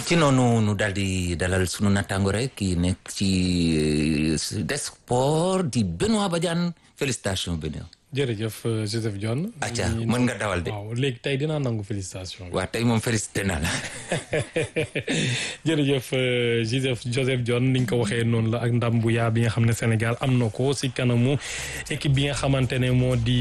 ci noonu nu daal di dalal sunu nattaango rek ki nekk ci des sport di Benoît Badiane félicitations Benoît. jërëjëf Joseph John. acca mën nga dawal de. waaw léegi tey dinaa nangu félicitation. waaw tey moom félicité naa la. jërëjëf Joseph Joseph John ni nga ko waxee noonu la ak ndam bu yaa bi nga xam ne Sénégal am na ko si kanamu équipe bi nga xamante ne moo di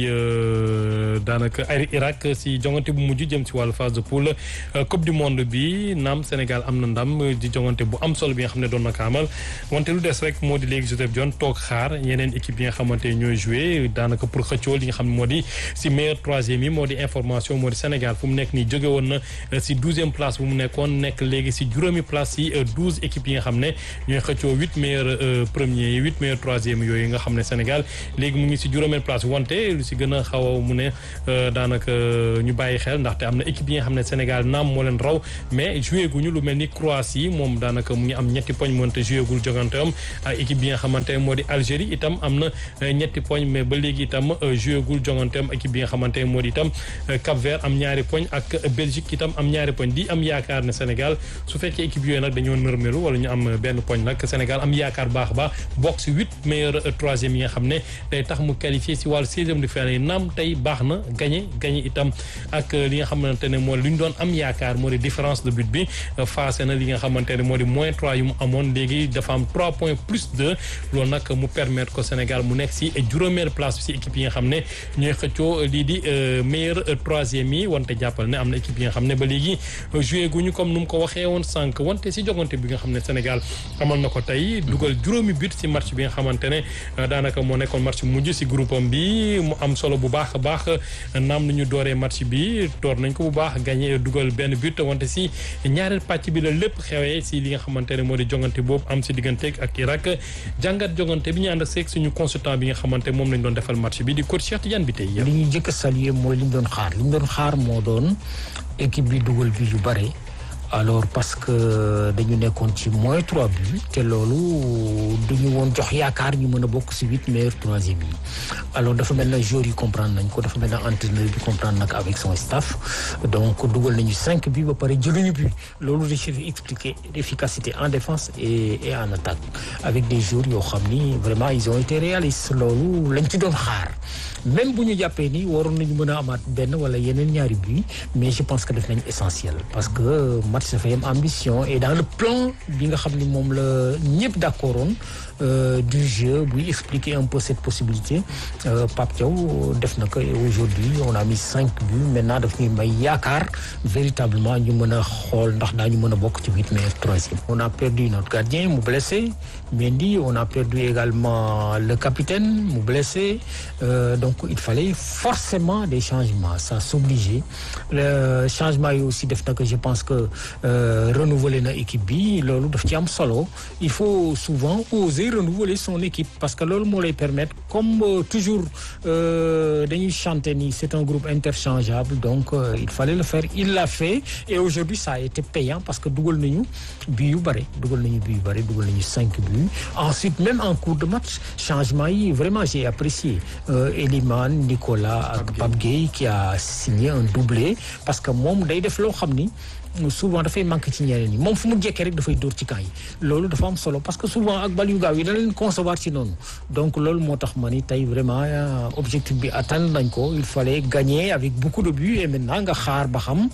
daanaka ay Irak si jongante bu mujj jëm si wàllu phase de poule coupe du monde bi naam Sénégal am na ndam di jongante bu am solo bi nga xam ne doon na ko amal wante lu des rek moo di léegi Joseph John toog xaar yeneen équipe yi nga xamante ne ñooy joué daanaka pour xëccoo li nga xam ne moo di si meilleur troisième yi moo di information moo di Sénégal fu mu nekk nii jóge woon na si douzième place bu mu nekkoon nekk léegi si juróomi place si douze équipes yi nga xam ne ñooy xëccoo huit meilleurs premiers yi huit meilleurs troisième yooyu nga xam ne Sénégal léegi mu ngi si juróomeel place wante lu si gën a xaw a mu ne daanaka ñu bàyyi xel ndaxte am na équipe yi nga xam ne Sénégal naam moo leen raw mais joué guñu lu mel ni Croatie moom daanaka mu ngi am ñetti poñ moonte joué gul jogante am ak équipe bi nga xamante ne moo di Algérie itam am na ñetti poñ mais ba léegi itam joué gul jogante am équipe bi nga xamante ne moo di itam Cap Vert am ñaari poñ ak Belgique itam am ñaari poñ di am yaakaar ne Sénégal su fekkee équipe yooyu nag dañoo nërmelu wala ñu am benn poñ nag Sénégal am yaakaar baax baax bokk si huit meilleurs troisième yi nga xam ne day tax mu qualifié si wàllu seizième de finale yi naam tey baax na gagné gagné itam ak li nga xamante ne moo li ñu doon am yaakaar moo di différence de but bi passé na li nga xamante ne moo di moins trois yu mu amoon léegi dafa am trois points plus deux loolu nag mu permettre ko Sénégal mu nekk si juróomeer place bi si équipe yi nga xam ne ñooy xëccoo lii di meilleur troisième yi wante jàppal ne am na équipe yi nga xam ne ba léegi joué guñu comme nu mu ko waxee woon sànq wante si jogante bi nga xam ne Sénégal amal na ko tey dugal juróomi but si match bi nga xamante ne daanaka moo nekkoon match mujj si groupe am bi mu am solo bu baax a baax naam nañu dooree match bi door nañ ko bu baax gagné dugal benn but wante si ñaareel pàcc bi la lépp xewee si li nga xamante ne moo di jongante boobu am si digganteeg ak Irak jàngat jongante bi ñu ànd ak seeg suñu consultant bi nga xamante moom lañ doon defal match bi di coach Cheikh Tidiane bi tey li ñu jëkk a saluer mooy li ñu doon xaar li ñu doon xaar moo doon équipe bi dugal bi yu bare alors parce que dañu nekkoon ci moins trois buts te loolu duñu woon jox yaakaar ñu mën a bokk si huit meilleurs troisième yi alors dafa mel na joueurs yi comprendre nañ ko dafa mel na entraîneur bi comprendre nag avec son staff donc dugal nañu cinq buts ba pare jëluñu but loolu da ciy expliquer l'efficacité en défense et et en attaque avec des joueurs yoo xam ni vraiment ils ont été réalistes loolu lañ ci doon xaar même bu ñu jàppee ni waroon nañu mën a amaat benn wala yeneen ñaari buts mais je pense que def nañ essentiel parce que match dafa yam ambition et dans le plan bi nga xam ni moom la ñëpp d'accord woon du jeu buy expliquer un peu cette possibilité Pape Thiaw def na ko aujourd'hui on a mis cinq buts maintenant daf ñuy may yaakaar véritablement ñu mën a xool ndax daañu mën a bokk ci huit meilleurs troisième on a perdu notre gardien mu blessé Mendy on a perdu également le capitaine mu blessé euh, donc il fallait forcément des changements ça s'obligeait le changement yi aussi def na que je pense que euh, renouveler na équipe bi loolu daf ci am solo il faut souvent oser renouveler son équipe parce que loolu moo lay permettre comme euh, toujours dañuy chanter ni c'est un groupe interchangeable donc il fallait le faire il l'a fait et aujourd'hui ça a été payant parce que dugal nañu bi yu bare dugal nañu bi yu bare dugal nañu cinq buts ensuite même en cours de match changement yi vraiment j'ai apprécié Eliman Nicolas ak Pape Gueye qui a signé un doublé parce que moom day def loo xam ni souvent dafay manqué ci ñeneen ñi moom fu mu jekkee rek dafay dóor ci camp yi loolu dafa am solo parce que souvent ak bal yu gaaw yi da leen concevoir ci noonu donc loolu moo tax ma ni tey vraiment objectif bi atteindre nañ ko il fallait gagner avec beaucoup de buts et maintenant nga xaar ba xam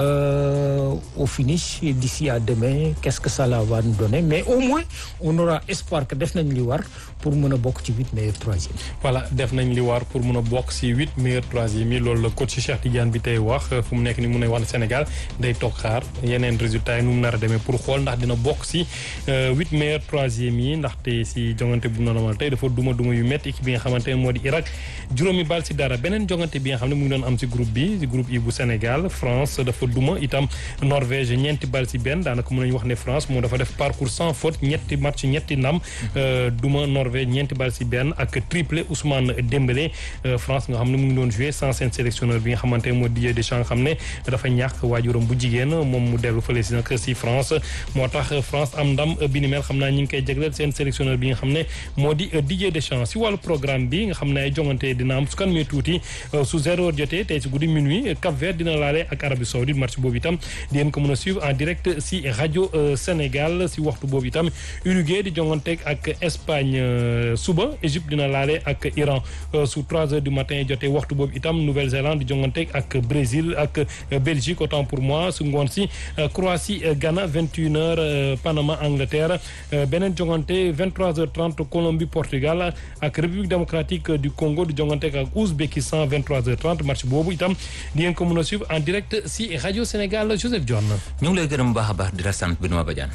au finish d'ici à demain qu'est-ce que ça va nous donner mais au moins on aura espoir que def nañ li war pour mën a bokk ci huit meilleurs troisième voilà def nañ li war pour mën a bokk ci huit meilleurs troisième yi loolu la coach Cheikh Tidiane bi tey wax fu mu nekk ni mun a wax ne Sénégal day toog xaar yeneen résultats yi nu mu nar a demee pour xool ndax dina bokk ci huit meilleurs troisième yi ndaxte ci jongante bu noonu amal tey dafa duma duma yu métti équipe bi nga xamante ne moo di Irak juróomi bal ci dara beneen jongante bi nga xam ne mu ngi doon am ci groupe bi ci groupe yi bu Sénégal France dafa duma itam Norvège ñeenti bal ci benn daanaka mën nañu wax ne France moom dafa def parcours sans faute ñetti match ñetti ndam duma Norvège ñeenti bal ci benn ak triplé Ousmane Dembélé France nga xam ne mu ngi doon joué sans seen sélectionneur bi nga xamante ne moo Didier Deschamps nga xam ne dafa ñàkk waajuram bu jigéen moom mu dellu fële si nag si France moo tax France am ndam bi ni mel xam naa ñi ngi koy jagleel seen sélectionneur bi nga xam ne moo di Didier Deschamps si wàllu programme bi nga xam ne ay jongante dina am su kan mee tuuti su zéro heure jotee tey si guddi minuit Cap Vert dina laale ak Arabie Saoudite match boobu itam di ngeen ko mën a suivre en direct si rajo Sénégal si waxtu boobu itam Uruguay di jonganteeg ak Espagne suba Égypte dina laale ak Iran su 3 heures du matin jotee waxtu boobu itam Nouvelle-Zélande di jonganteeg ak Brésil ak Belgique autant pour moi su ngoon si Croatie Ghana 21 heures Panama Angleterre beneen jongante 23 heures 30 Colombie Portugal ak République démocratique du Congo di jonganteeg ak Ouzbékistan 23 heures 30 match boobu itam di ngeen ko mën a suivre en direct si rajo Sénégal Joseph Dione. ñu ngi lay gërëm bu baax a baax di la sant Benoît Badiane.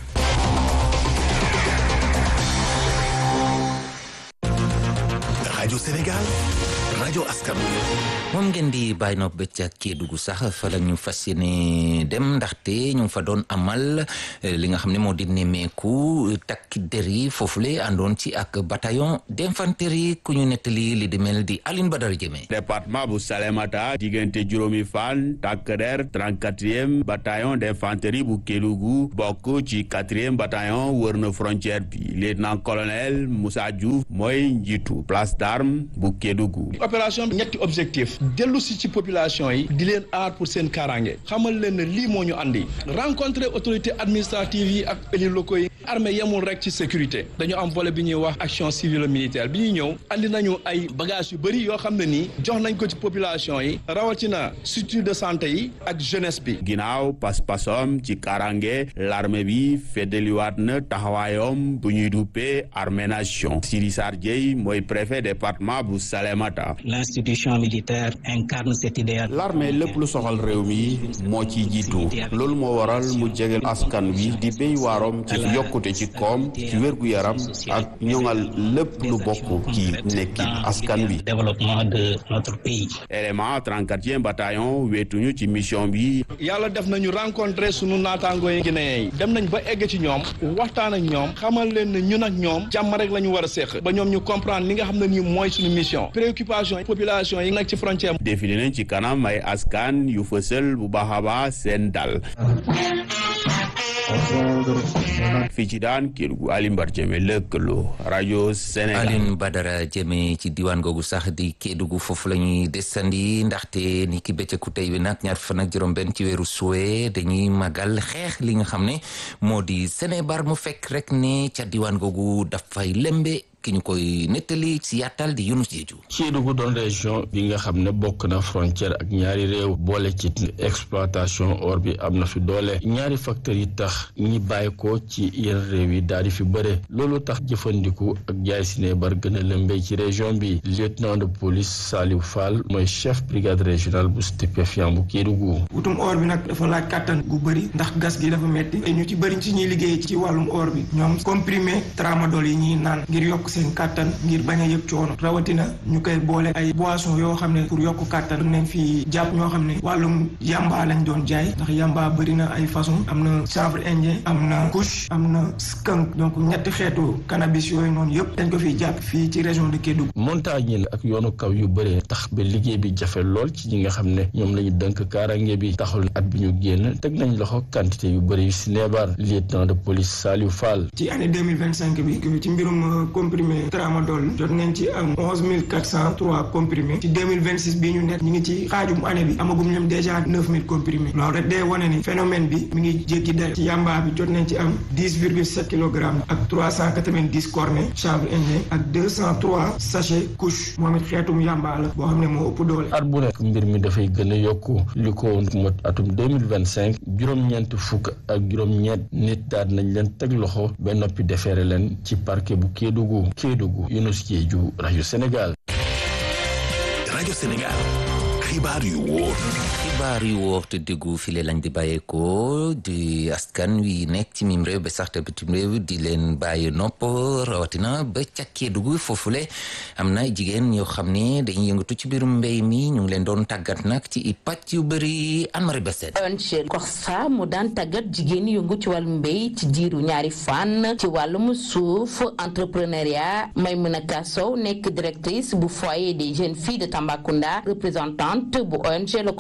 rajo Sénégal rajo askan moom ngeen di bàyyi nopp ba ca Kédougou sax fa la ñu fas yéene dem ndaxte ñu ngi fa doon amal li nga xam ne moo di nemmeeku takki der yi foofule àndoon ci ak bataillon d'infanterie ku ñu nettali li di mel di Aline Badara Jëme département bu Salémata diggante juróomi fan takk der 34e bataillon d'infanterie bu Kédougou bokk ci 4e bataillon wër na frontière bi lieutenant colonel Moussa Diouf mooy njiitu place d'armes bu Kédougou opération bi ñetti objectif dellu si ci population yi di leen aar pour seen kaaraange xamal leen ne lii moo ñu andi rencontrer autorité administrative yi ak élus locaux yi armée yemul rek ci sécurité dañu am volet bi ñuy wax action civile militaire bi ñuy ñëw andi nañu ay bagages yu bëri yoo xam ne nii jox nañ ko ci population yi rawatina structure de santé yi ak jeunesse bi ginnaaw pas-pasom ci kaaraange l'armée bi feddaliwaat na taxawaayom bu ñuy duppee armée nation Siri Sar Dieye mooy préfet département bu Salémata l'institution militaire incarne cet idéal. l'armée lépp lu soxal réew mi moo ciy jiitu loolu moo waral mu jegel askan wi di béy waarom ci yokkute ci koom ci wérgu yaram ak ñoŋal lépp lu bokk ci nekki askan wi. développement de notre pays. élément 34e bataillon weetuñu ci mission bi. yàlla def nañu rencontrer sunu naataangoo yi Guinéen yi dem nañ ba egg ci ñoom waxtaan ak ñoom xamal leen ne ñun ak ñoom jàmm rek la ñu war a séq ba ñoom ñu comprendre li nga xam ne nii mooy suñu mission préoccupation population yi nekk ci frontière défilé nañ ci kanam ay askan yu fësal bu baax a baax seen dal fii ci daan Kédougou Alioune Badara Diémé lëkkaloo rajo Sénégal Alioune Badara Diémé ci diwaan googu sax di Kédougou foofu la ñuy desandi ndaxte ni ki bëccëgu tey bi nag ñaar fan ak juróom-benn ci weeru suwe dañuy magal xeex li nga xam ne moo di Sénébar mu fekk rek ne ca diwaan googu dafay lembe ki ñu koy nettali ci yàttal di Yunus Jeeju Kédougou doon région bi nga xam ne bokk na frontière ak ñaari réew boole ci exploitation or bi am na fi doole ñaari facteurs yi tax ñi bàyyi ko ci yenn réew yi daal di fi bëre loolu tax jëfandiku ak jaay sinébar gën a lëmbee ci région bi lieutenant de police Saliou Fall mooy chef brigade régionale bu stupéfiant bu Kédougou wutum or bi nag dafa laaj kàttan gu bëri ndax gas gi dafa metti te ñu ci bëri ci ñuy liggéey ci wàllum or bi ñoom comprimé tramadol yi ñuy naan ngir yokk seen kàttan ngir bañ a yëg coono rawatina ñu koy boole ay boisson yoo xam ne pour yokk kàttan nañ fi jàpp ñoo xam ne wàllum yamba lañ doon jaay ndax yamba bëri na ay façon am na chanvre indien am na kush am na skunk donc ñetti xeetu cannabis yooyu noonu yëpp dañ ko fiy jàpp fii ci région de Kédougou montagne yi ak yoonu kaw yu bëree tax ba liggéey bi jafe lool ci ñi nga xam ne ñoom la ñu dënk kaarange bi taxul at bi ñu génn teg nañ loxo quantité yu bëri yu si neebar lieutenant de police Saliou Fall ci année 2025 bi ci mbirum comprimé tramadol jot nañ ci am onze mille quatre cent trois comprimés ci deux mille vingt six bii ñu nekk ñu ngi ci xaajum année bi amagum ñoom déjà neuf mille comprimés loolu rek day wane ni phénomène bi mi ngi jéggi day ci yamba bi jot nañ ci am dix virgule sept kilogrammes ak trois cent quatre vingt dix cornets chanvre indien ak deux cent trois sachets couche moom it xeetum yamba la boo xam ne moo ëpp doole. at bu nekk mbir mi dafay gën a yokku li ko mot atum deux mille vingt cinq juróom-ñeent fukk ak juróom-ñeent nit daal nañ leen teg loxo ba noppi defeere leen ci parquet bu Kédougou Kédougou Yunus Jeeju rajo Sénégal. rajo Sénégal xibaar yu wóor. xibaar yu wóor te déggu file lañ di bàyyeekoo di askan wi nekk ci mim réew ba sax te bitim réew di leen bàyyi nopp rawatina ba ca Kédougou foofule am na jigéen yoo xam ne dañuy yëngatu ci biirum mbéy mi ñu ngi leen doon tàggat nag ci i pàcc yu bëri Anne-Marie Bessène. ONG Corsa mu daan tàggat jigéen yëngu ci wàllum mbéy ci diiru ñaari fan ci wàllum suuf entrepreneuriat Maimouna Kassow nekk directrice bu foyer des jeunes filles de Tambacounda représentante bu ONG Le Corsa.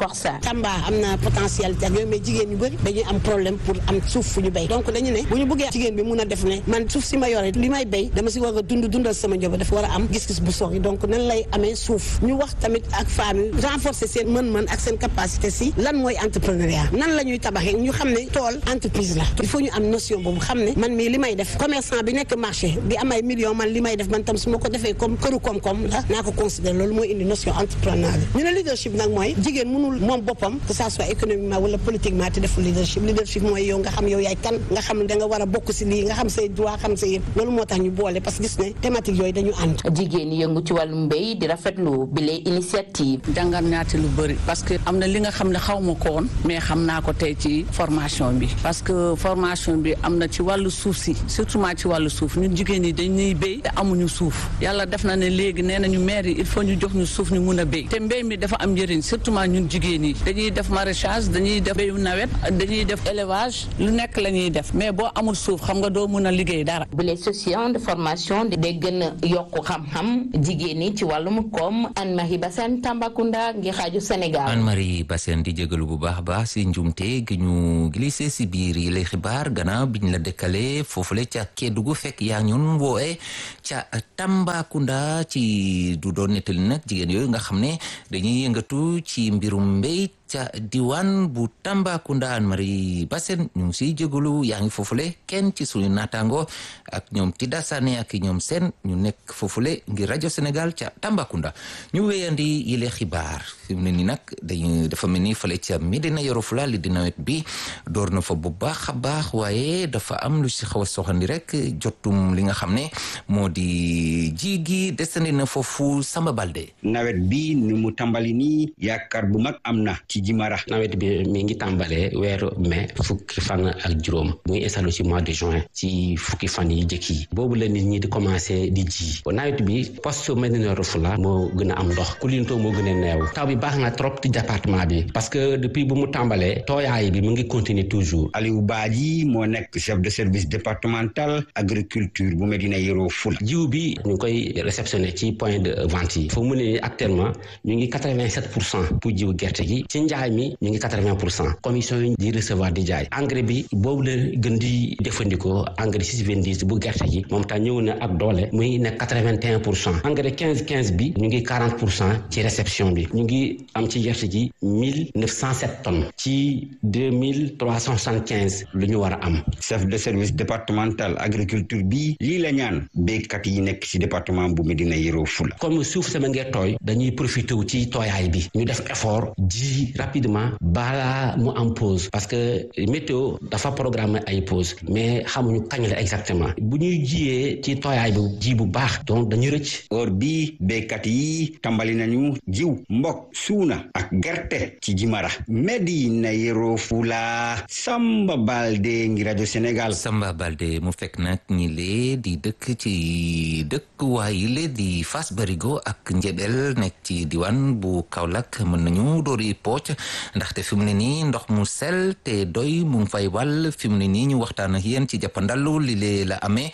Tamba am na potentialité ak yooyu mais jigéen ñu bëri dañuy am problème pour am suuf fu ñu béy donc dañu ne bu ñu bëggee jigéen bi mun a def ne man suuf si ma yore li may béy dama si war a dund dundal sama njaboot dafa war a am gis-gis bu sori donc nan lay amee suuf ñu wax tamit ak femmes yi renforcer seen mën-mën ak seen capacité si lan mooy entrepreneuriat nan la ñuy tabaxee ñu xam ne tool entreprise la il faut ñu am notion boobu xam ne man mii li may def commerçant bi nekk marché bi am ay millions man li may def man tam su ma ko defee comme këru koom-koom la naa ko considérer loolu mooy indi notion entrepreneur bi ñu ne leadership nag mooy jigéen mënul moom boppam que ça soit économiquement wala politiquement te deful leadership leadership mooy yow nga xam yow yaay kan nga xam ne da nga war a bokk si lii nga xam say droit xam say yëpp loolu moo tax ñu boole parce que gis ne thématique yooyu dañu ànd jigéen ñi yëngu ci wàllum mbéy di rafetlu bile initiative jàngat naa ci lu bëri parce que am na li nga xam ne xaw ma ko woon mais xam naa ko tey ci formation bi parce que formation bi am na ci wàllu suuf si surtout ci wàllu suuf ñun jigéen ñi dañuy béy te amuñu suuf yàlla def na ne léegi nee nañu maire yi il faut ñu jox ñu suuf ñu mun a béy te mbéy mi dafa am njëriñ surtout ñun jigéen yi dañuy def maraîchage dañuy def béyu nawet dañuy def élevage lu nekk la ñuy def mais boo amul suuf xam nga doo mun a liggéey dara. bile session de formation day gën a yokk xam-xam jigéen ñi ci wàllum koom Anne Marie Bassène Tambacounda ngi xaaju Sénégal. Anne Marie Bassène di jégalu bu baax a baax si njumte gi ñu glissé si biir yi lay xibaar gannaaw biñ la dëkkale foofule ca Kédougou fekk yaa ñun woowe ca Tambacounda ci du doon nettali nag jigéen yooyu nga xam ne dañuy yëngatu ci mbirum mbéy ca diwaan bu Tambacounda Anne Marie Bassène ñu ngi siy jégalu yaa ngi foofule kenn ci suñu naataango ak ñoom Tida Sané ak ñoom seen ñu nekk foofule ngir rajo Sénégal ca Tambacounda ñu wéyandi yile xibaar fi mu ne nii nag dañu dafa mel ni fale ca Médina Yoro Fula li di nawet bi door na fa bu baax a baax waaye dafa am lu si xaw a soxandi rek jotum li nga xam ne moo di ji gi desandi na foofu Samba Balde. nawet bi ni mu tàmbali nii yaakaar bu mag am na ci Jimara. nawet bi mi ngi tàmbalee weeru mai fukki fan ak juróom mu ngi installé ci mois de juin ci fukki fan yi jëkk yi boobu la nit ñi di commencé di ji nawet bi poste Médina Yoro Fula moo gën a am ndox Koulinto moo gën a neew taw bi baax na trop ci département bi parce que depuis bu mu tàmbalee tooyaay bi mu ngi continuer toujours. Aliou Badji moo nekk chef de service départemental agriculture bu Médina Yoro Fula. jiw bi ñu ngi koy réceptionné ci point de vente yi foo mu ne actuellement ñu ngi quatre vingt sept pour cent pour jiw gerte gi ci njaay mi ñu ngi quatre vingt pour cent commission yi di recevoir di jaay engrais bi boobu la gën di jëfandikoo engrais six vingt dix bu gerte gi moom tam ñëw na ak doole muy nekk quatre vingt et un pour cent engrais quinze quinze bi ñu ngi quarante pour cent ci réception bi ñu ngi am ci gerte gi mille neuf cent sept tonnes ci deux mille trois cent soixante quinze lu ñu war a am. chef de service départemental agriculture bi lii la ñaan béykat yi nekk ci département bu Médina Yoro Fula. comme suuf sama ngee tooy dañuy profité wu ci tooyaay bi ñu def effort ji rapidement balaa mu am pause parce que météo dafa programme ay pause mais xamuñu kañ la exactement bu ñuy jiyee ci tooyaay bi ji bu baax donc dañu rëcc. or bi béykat yi tàmbali nañu jiw mbokk suuna ak gerte ci Jimara Médina Yoro Fula Samba Balde ngi rajo Sénégal. Samba Balde mu fekk nag ñi lee di dëkk ci dëkk waaye lee di Fass Barigo ak Njebel nekk ci diwaan bu Kaolack mën nañu doori pooc ndaxte fi mu ne nii ndox mu sel te doy mu ngi fay wàll fi mu ne nii ñu waxtaan ak yéen ci jàppandalu li lee la amee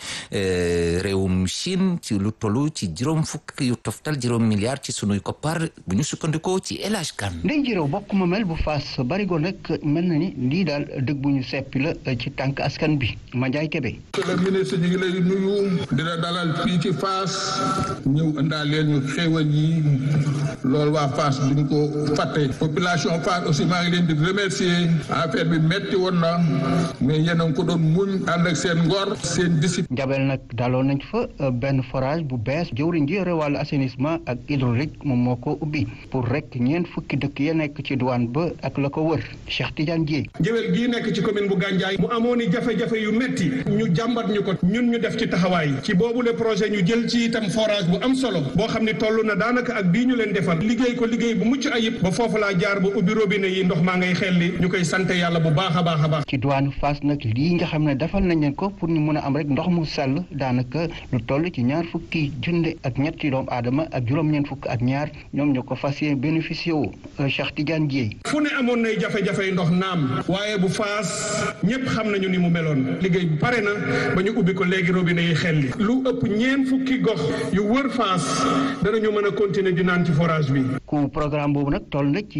réewum Chine ci lu tollu ci juróom fukk yu toftal juróom milliards ci sunuy koppar bu ñu sukkandikoo ci El Hadj Kane ndey jërëw bokk ma mel bu Fass Barigo nag mel na ni lii daal dëgg bu ñu seppi la ci tànk askan bi Mandiaye Kébé. monsieur le ministre ñu ngi lay nuyu dina dalal fii ci Fass ñëw indaaleel ñu xéewal yi loolu waa Fass duñ ko fàtte population Fass aussi maa ngi leen di remercier affaire bi metti woon na mais yéen a ngi ko doon muñ ànd ak seen ngor seen discipline. Njabel nag daloon nañ fa benn forage bu bees jëwriñ ji yore wàllu assainissement ak hydraulique moom moo ko ubbi pour rek ñeent fukki dëkk ya nekk ci douane ba ak la ko wër Cheikh Tidiane Dièye. Njëwel gii nekk ci commune bu Gandiaye mu amoon i jafe-jafe yu metti ñu jàmbat ñu ko ñun ñu def ci taxawaay ci boobu le projet ñu jël ci itam forage bu am solo boo xam ni toll na daanaka ak bii ñu leen defal liggéey ko liggéey bu mucc ayib ba foofu laa jaar ba ubbi robinet yi ndox maa ngay xelli ñu koy sant yàlla bu baax a baax a baax. ci douane Fass nag lii nga xam ne defal nañ leen ko pour ñu mën a am rek ndox mu sell daanaka lu toll ci ñaar fukki junde ak ñetti doomu aadama ak juróom-ñeent fukk ak ñaar ñoom ñoo ko fas yéene bénéficié wu Cheikh Tidiane Dièye. fu ne amoon nay jafe-jafe ndox naam waaye bu Fass ñëpp xam nañu ni mu meloon liggéey bi pare na ba ñu ubbi ko léegi robinet yi xelli lu ëpp ñeent fukki gox yu wër Fass danañu mën a continuer di naan ci forage bi. ku programme boobu nag toll na ci juróom fukk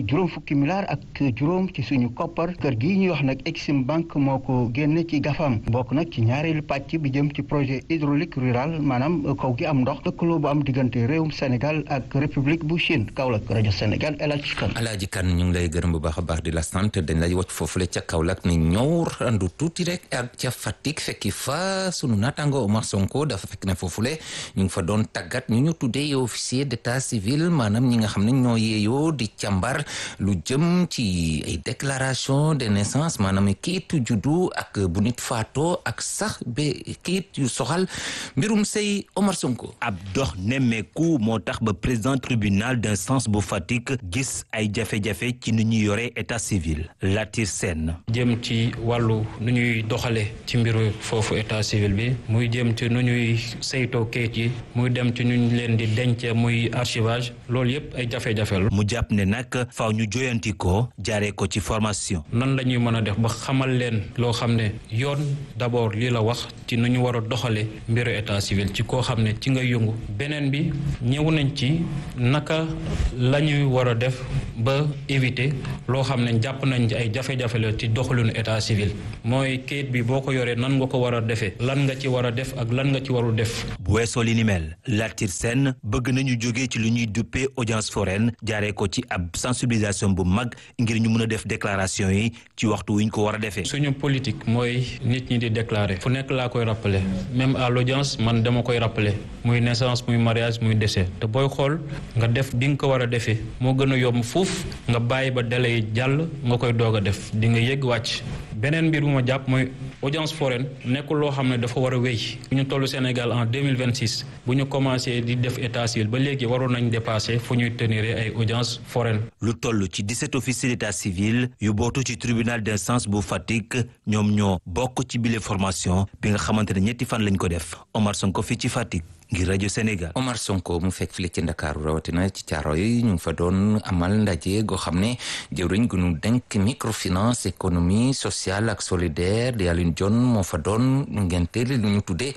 fukki milliards ak juróom ci suñu koppar kër gi ñuy wax nag Exim Bank moo ko génne ci gafam bokk nag ci ñaareelu pàcc bi jëm ci projet hydraulique rural maanaam kaw gi am ndox lëkkaloo bu am diggante réewum Sénégal ak république bu Chine Kaolack rajo Sénégal El Hadj Kane. Alaaji Kan ñu ngi lay gërëm bu baax a baax di la sant dañ lay wacc foofule ca Kaolack ne ñëw randu tuuti rek ak ca Fatick fekki fa sunu naataango Omar Sonko dafa fekk ne foofule ñu ngi fa doon tàggat ñu ñu tuddee officier d'état civil maanaam ñi nga xam ne ñoo yeeyoo di càmbar lu jëm ci ay déclaration de naissance maanaam kayitu juddu ak bu nit faatoo ak sax ba kayit yu soxal mbirum sëy Omar Sonko. ab dox nemmeeku moo tax ba président tribunal d'instance bu Fatick gis ay jafe-jafe ci nu ñuy yore état civil Latir Sène jëm ci wàllu nu ñuy doxale ci mbiru foofu état civil bi muy jëm ci nu ñuy saytoo kayit yi muy dem ci nu ñu leen di denc muy archivage loolu yëpp ay jafe-jafe la. mu jàpp ne nag faaw ñu joyanti ko jaaree ko ci formation. nan la ñuy mën a def ba xamal leen loo xam ne yoon d'abord lii la wax ci nu ñu war a doxale mbiru état civil ci koo xam ne ci nga yëngu beneen bi ñëw nañ ci naka la ñuy war a def ba éviter loo xam ne jàpp nañ ay jafe-jafe la ci doxalinu état civil mooy kayit bi boo ko yoree nan nga ko war a defee lan nga ci war a def ak lan nga ci warul def. bu weesoo li ni mel Latir Sène bëgg nañu jóge ci lu ñuy duppee audience foraine jaaree ko ci ab sensibilisation bu mag ngir ñu mën a def déclaration yi ci waxtu wi ñu ko war a defee. suñu politique mooy nit ñi di déclarer fu nekk laa koy rappeler même à l'audience man dama koy rappeler muy naissance muy mariage muy décès te booy xool nga def di nga ko war a defee moo gën a yomb fuuf nga bàyyi ba délai yi jàll nga koy doog a def di nga yëg wàcc beneen mbir bu ma jàpp mooy audience foraine nekkul loo xam ne dafa war a wéy bu ñu toll Sénégal en 2026 bu ñu commencé di def état civil ba léegi waroon nañ dépasser fu ñuy tenir ay audience foraine lu toll ci 17 officiers d'état civil yu bootu ci tribunal d'instance bu Fatick ñoom ñoo bokk ci bile formation bi nga xamante ne ñetti fan lañ ko def Omar Sonko fii ci Fatick ngir rajo Sénégal. Omar Sonko mu fekk fii ci Ndakaaru rawatina ci caaro yi ñu ngi fa doon amal ndaje goo xam ne jëwriñ gu ñu denk microfinance économie sociale ak solidaire di Alioune John moo fa doon ngenteel lu ñu tuddee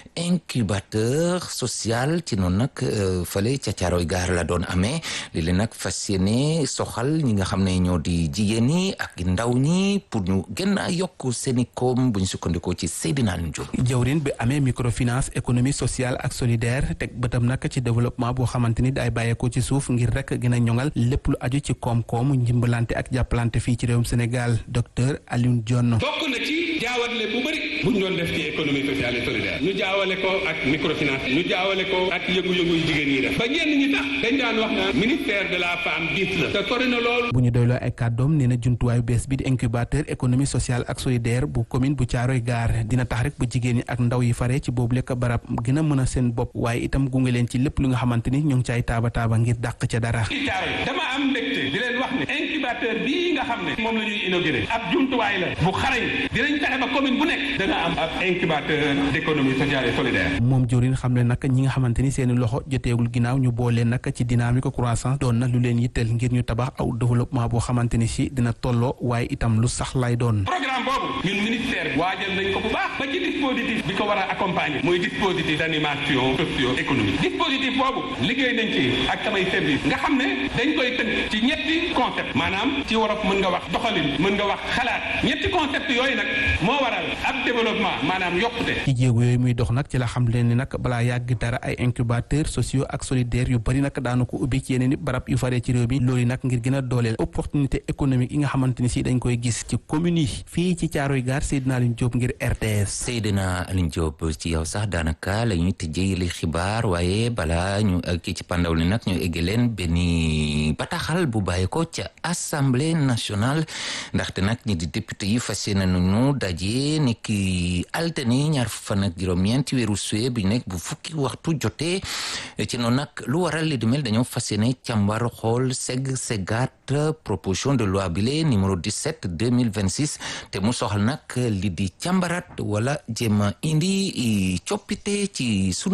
incubateur social ci noonu nag fële ca caaroy gaar la doon amee li leen nag fas yéene soxal ñi nga xam ne ñoo di jigéen ñi ak ndaw ñi pour ñu gën a yokk seeni koom bu ñu sukkandikoo ci Seydina Alioune John. jëwriñ bi amee microfinance économie sociale ak solidaire teg bëtam nag ci développement boo xamante ni day bàyyeekoo ci suuf ngir rek gën a ñoŋal lépp lu aju ci koom-koom njimbalante ak jàppalante fii ci réewum Sénégal docteur Alioune Dione. bokk na ci jaawale bu bëri bu ñu doon def ci économie sociale et solidaire ñu jaawale ko ak microfinance ñu jaawale ko ak yëngu-yëngu yu jigéen ñi def ba ñenn ñi tax dañ daan wax naan ministère de la femme gis la te sori na lool. bu ñu doyloo ay kàddoom nee na jumtuwaayu bees bi di incubateur économie sociale ak solidaire bu commune bu Thiaroye Gare dina tax rek ba jigéen ñi ak ndaw yi fare ci boobu lekk barab gën a mën a seen bopp waaye itam gunge leen ci lépp lu nga xamante ni ñu ngi caay taaba taaba ngir dàq ca dara. ci Thiaroye dama am mbégte di leen wax ne incubateur bii nga xam ne moom la ñuy inauguré ab jumtuwaay la bu xarañ dinañ fexe ba commune bu nekk dana am ab incubateur d'économie sociale et solidaire. moom jëwriñ xam ne nag ñi nga xamante ni seen i loxo joteegul ginnaaw ñu boole nag ci dynamique croissance doon na lu leen yitteel ngir ñu tabax aw développement boo xamante ni si dina tolloo waaye itam lu sax lay doon. programme boobu ñun ministère waajal nañ ko bu baax ba ci dispositif bi ko war a accompagner muy dispositif d'animation socio-économique dispositif boobu liggéey nañ ci ak samay service nga xam ne dañ koy tënk ci ñetti concept maanaam ci wolof mën nga wax doxalin mën nga wax xalaat ñetti concept yooyu nag moo waral ab développement maanaam yokkute. ci jéego yooyu muy dox nag ci la xam leen ni nag balaa yàgg dara ay incubateur sociaux ak solidaire yu bari nag daanu ko ubbi ci yeneen i barab yu faree ci réew mi loolu nag ngir gën a dooleel opportunité économique yi nga xamante ni si dañ koy gis ci communes yi fii ci Caaroy Gaar Seydina Alioune Diop ngir RTS. Seydina Alioune Diop ci yow sax daanaka la ñuy tëjee li xibaar waaye balaa ñu kii ci pandaw li nag ñu egg leen benn bataaxal bu bàyyi ko ca assemblée nationale ndaxte nag ñi di député yi fas yéene nañu daje ni ki altine ñaar fan ak juróom-ñeent ci weeru suwe bi nekk bu fukki waxtu jotee ci noonu nag lu waral li di mel dañoo fas yéene càmbar xool segg seggaat proposition de loi bile numéro 17 2026 te mu soxal nag li di càmbaraat wala jéem a indi coppite ci sunu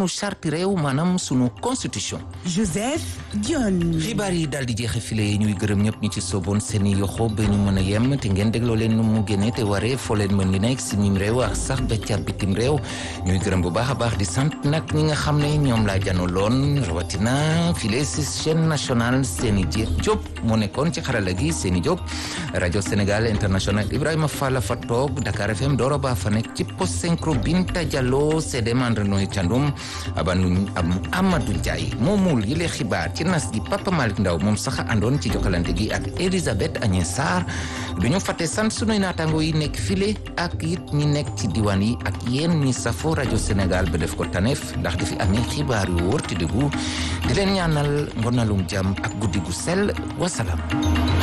charte réew maanaam sunu constitution. Joseph Dione. xibaar yi daal di jeexe file ñuy gërëm ñëpp ñu ci sooboon seen i yoxo ba ñu mën a yem te ngeen dégloo leen nu mu génne te waree foo leen mën di nekk si mim réew ak sax ba ca bitim réew ñuy gërëm bu baax a baax di sant nag ñi nga xam ne ñoom laa jano loon rawatina file si chaîne nationale Seni Diop moo nekkoon ci xarala gi Seni Diop rajo Sénégal international Ibrahima Fall fa toog Dakar FM Doro Ba fa nekk ci post synchro Binta Diallo Sédé Mandre Noy Thiandoum abanu am Amadou Ndiaye moomul yile xibaar ci nas gi Papa Malick Ndaw moom sax àndoon ci jokkalante gi ak Elisabeth Agnès Sarr du ñu fàtte sant sunuy naataango yi nekk file ak it ñi nekk ci diwaan yi ak yéen ñi safo rajo Sénégal ba def ko taneef ndax di fi amee xibaar yu wóor te dëggu di leen ñaanal ngonalum jàmm ak guddi gu sell wasalaam